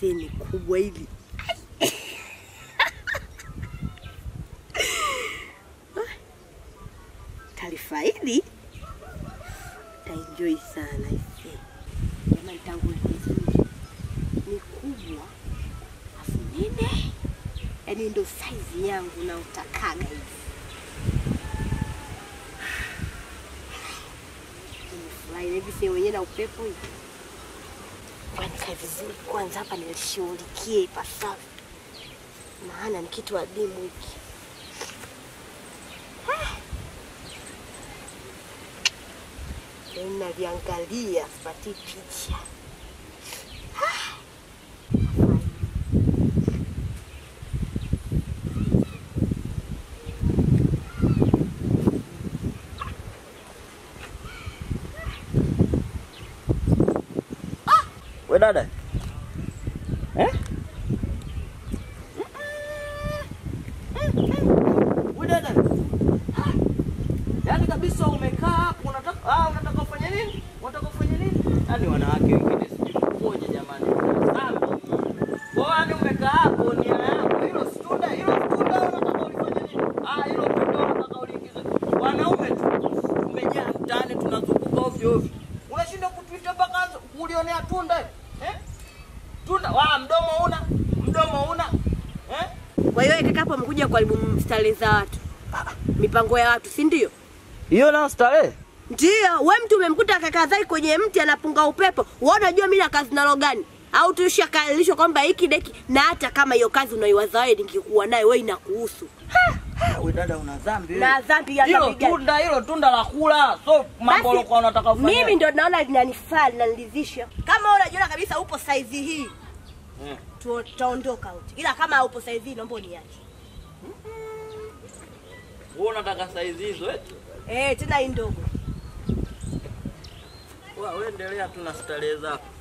aisee, ni kubwa hili. Talifaidi taenjoy sana aisee. Jamani, tangu vizuri ni kubwa afu nene, yaani ndo saizi yangu na utakaga hivi. Nimefurahi na hivi sehemu wenyewe na upepo hivi. Ngoja nikae vizuri kwanza hapa nilishughulikie ipasavyo, maana ni kitu adimu hiki. Yaani naliangalia sipati picha. We dada eh? We dada yaani kabisa umekaa hapo unataka ah, unataka ufanye nini? Unataka ufanye nini? Yaani wanawake wengine sijui mkoje jamani. Dhambi. Kwa yaani umekaa hapo nia yako hilo si tunda hilo si tunda unataka ulifanye nini? Ah, hilo tunda unataka uliingize. Wanaume tu tumejaa mtaani tunazunguka ovyo ovyo. Unashinda kutuita mpaka kulionea tunda eh? Tunda wa mdomo una mdomo una eh? Kwa hiyo kaka hapo amekuja kuharibu starehe za watu, mipango ya watu, si ndio? Hiyo na starehe Ndio, we mtu umemkuta kaka Zai kwenye mti anapunga upepo, wewe unajua mimi na kazi nalo gani? Au tulishakalilishwa kwamba hiki deki, na hata kama hiyo kazi unaiwaza wewe nikikuwa nayo wewe inakuhusu. we dada una dhambi wewe. Na dhambi ya hilo dhambi gani? tunda hilo tunda la kula so mambo Basi, ulikuwa unataka ufanye Mimi ndo naona linanifaa linaniridhisha. Kama wewe unajiona kabisa upo saizi hii, Mm. tu- tutaondoka wote, ila kama upo saizi hii naomba uniache. wewe unataka saizi hizo eti Eh, tena hii ndogo. wewe endelea tu na starehe zako